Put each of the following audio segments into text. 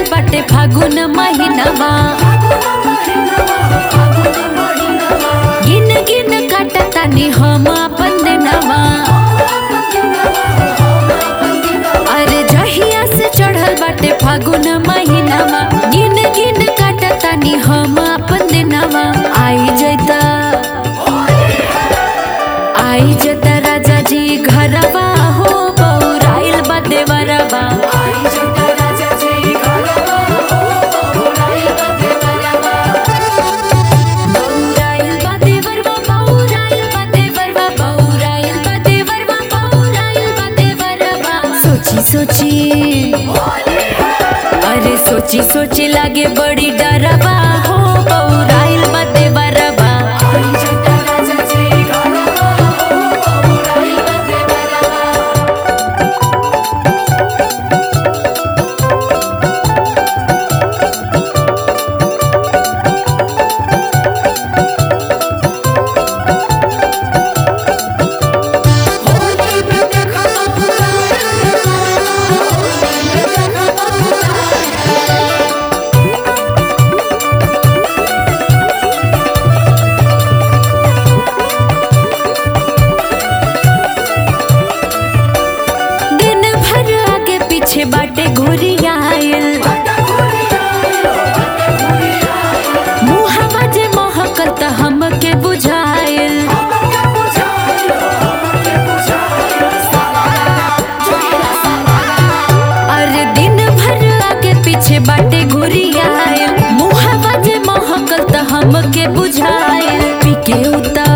बाटे फागुन महीनावा गिन गिन काटतानी हम अपन दिनवा अरे जहिया से चढ़ल बाटे फागुन महीनावा गिन गिन काटतानी हम अपन दिनवा आई जैता आई जता राजा जी घरवा हो बौराइल बा देवरवा बौराइल बा देवरवा बौराइल बा देवरवा बौराइल बा देवरवा बौराइल बा देवरवा सोची सोची अरे सोची सोची लागे बड़ी डरवा हो बौराइल बा देवरवा दिन भर आगे पीछे बाटे घुरियाइल मुहवा जे महकल त हमके बुझाइल अरे दिन भर आगे पीछे बाटे घुरियाइल मुहवा जे महकल त हमके बुझाइल पीके उता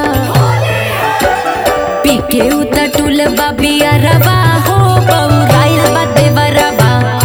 पीके उता टूल बाबिया रवा हो बौराइल बा देवरवा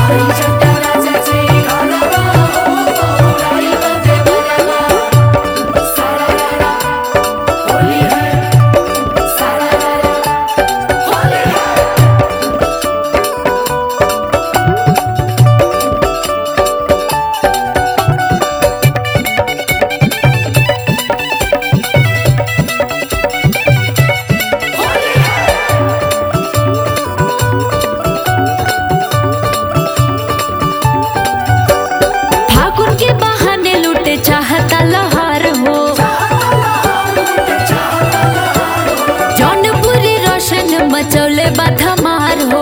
फागुन के बहाने लूटे चाहता लहर हो जौनपुरी रोशन मचौले बा धमार हो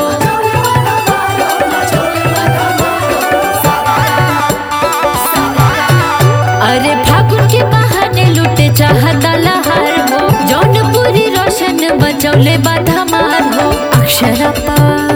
अरे फागुन के बहाने लूटे चाहता लहर हो जौनपुरी रोशन मचौले बा धमार हो अक्षरपा